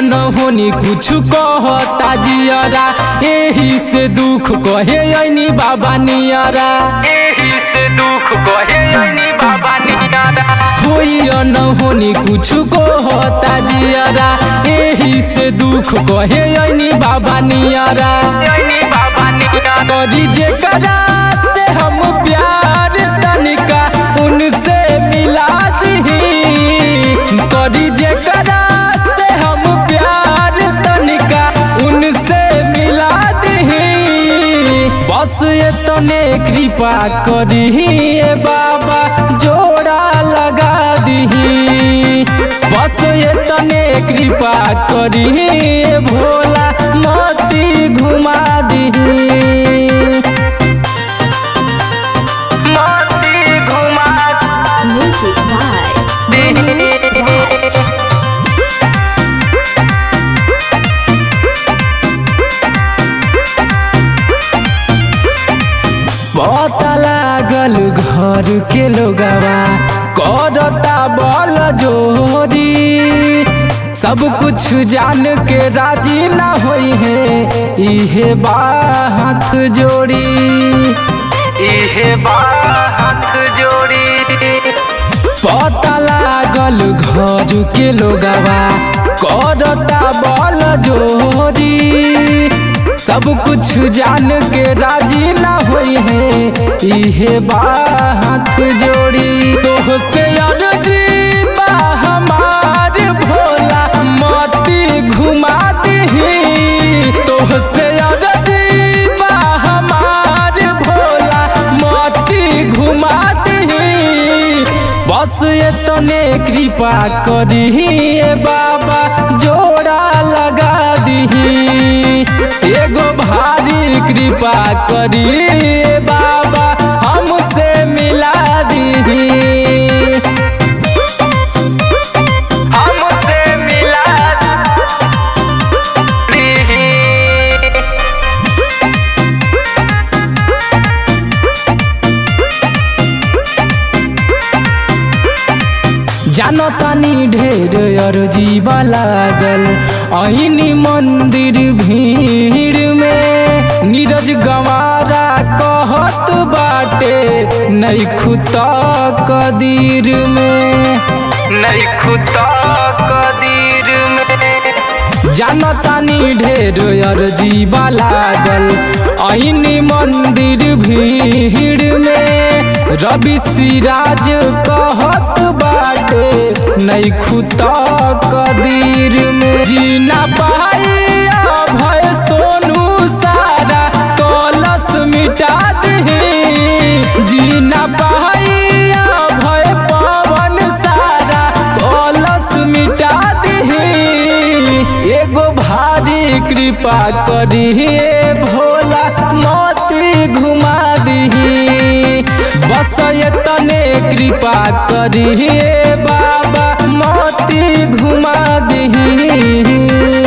होनी कुछ कहता जियरा एही से दुख कहे ऐनी बाबा नियरा एही से दुख कहे ऐनी बाबा नियारा होई न होनी कुछ कहता जियरा एही से दुख कहे ऐनी बाबा नियरा ऐनी बाबा नियारा करी जेकरा से हम प्यार तनिका उनसे मिला दही करी जेकरा से हम प्यार तनिका उनसे मिला दही बस तने कृपा करी ए बाबा जोड़ा लगा दही बस तने कृपा करी ए भोला मोती घुमा दही मोती घुमा Music by दे Raj. पता लागल घर के लोगवा करता बल जोरी सब कुछ जान के राजी ना होई है इहे बात जोड़ी इहे बात जोड़ी पता लागल घर के लोगवा करता बल जोरी सब कुछ जान के राजी ना होई है इहे बात जोड़ी तोह से अर्जी बा हमार भोला मोती घुमा दही तोह से अर्जी बा हमार भोला मोती घुमा दही बस तने कृपा करी ए बाबा जोड़ा लगा दही एगो भारी कृपा करी ए बाबा हमसे मिला दही हमसे मिला दीही जानो तानी ढेर अर्जीबा लागल ऐनी मंदिर भीड़ में नीरज गंवारा कहत बाटे नहीं खुता कदीर में नहीं खुदा कदीर में जानो तानी ढेर अर्जीबा लागल ऐनी मंदिर भीड़ में रवि सिराज कहत बाटे नहीं खुता कदीर में जीना पाई भय सोनू सारा कलश मिटा दही जीना पाई भय पवन सारा कलश मिटा दही एगो भारी कृपा करी हे भोला मोती घुमा दही बस तने कृपा करी हे बाबा मोती घुमा दही